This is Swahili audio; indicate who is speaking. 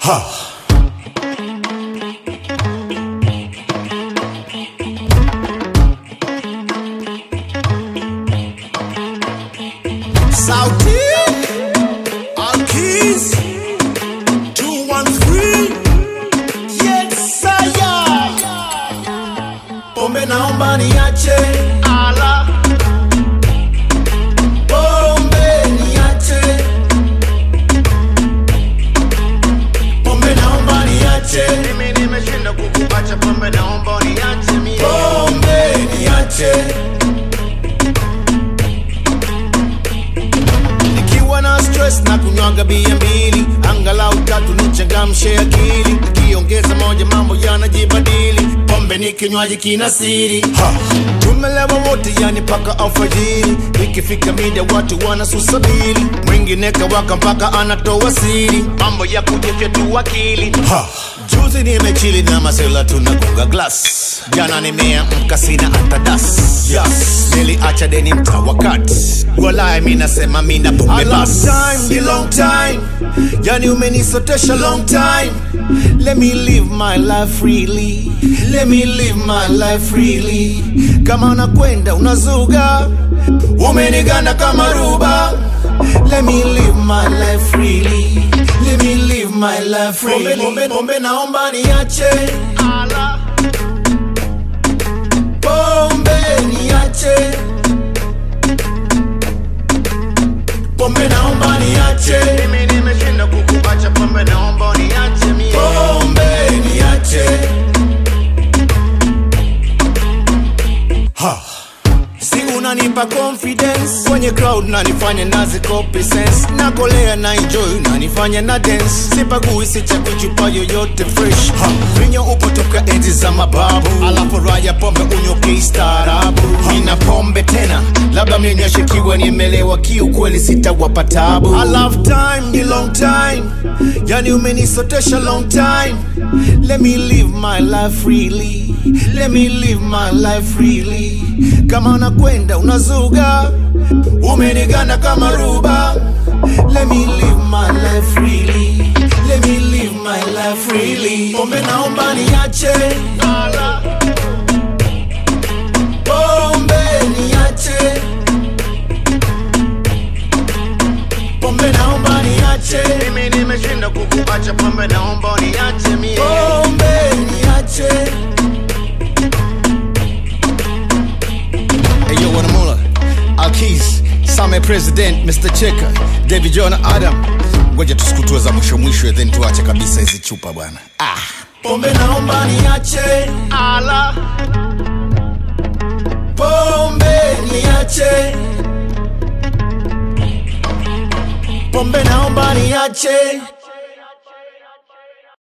Speaker 1: Sauti Alkiz 213 Yes saya Pombe naomba niache Ala Pombe niache Pombe naomba niache
Speaker 2: Mimi nimeshinda kukuacha pombe, naomba uniache mie.
Speaker 1: Pombe niache Nikiwa na stress na kunywaga bia mbili Angalau tatu nichangamshe akili Kiongeza moja mambo yanajibadili Pombe ni kinywaji kina siri ha. Tumelewa wote yani paka alfajiri Ikifika mida watu wanasusabili Mwingine kawaka mpaka anatoa siri Mambo ya kujefya tu akili ha. Juzi nimechili na masela tunagonga glass Jana nimeamka sina hata das yes. Niliacha deni mta wakati Walai mi nasema mi na pombe bas time, ni long time Yani umenisotesha long time Let me live my life freely Let me live my life freely Kama unakwenda unazuga Umeniganda kama ruba Let me live my life freely Let me live my life freely Pombe, pombe, pombe naomba niache
Speaker 2: Ala,
Speaker 1: Pombe niache Pombe naomba niache
Speaker 2: mimi nimeshinda kukuacha pombe, naomba uniache mie.
Speaker 1: Pombe niache ha. Si unanipa confidence kwenye crowd nanifanya nazi copy sense nakolea na enjoy nanifanya na dance sipagui sichagui chupa yoyote fresh ha. vinyo upo toka enzi za mababu alafu raya pombe unyoke istaarabu nina pombe tena labda mninyoshe kiwa nimelewa kiukweli sitawapa tabu I love time ni long time yani umenisotesha long time let me live my life freely let me live my life freely kama nakwenda unazuga umeniganda kama ruba let me live my life freely let me live my life freely pombe naomba niache
Speaker 2: Ala,
Speaker 1: pombe niache pombe naomba niache
Speaker 2: mimi nimeshinda kukuacha pombe, naomba uniache mie.
Speaker 1: pombe niache
Speaker 3: Hey yo, Wanamula, Alkis, Same President, Mr. Cheka, David John Adam. Ngoja tusikutue za mwisho mwisho, then tuache kabisa hizi chupa bwana. Ah.
Speaker 1: pombe naomba niache
Speaker 2: Ala,
Speaker 1: pombe niache pombe naomba niache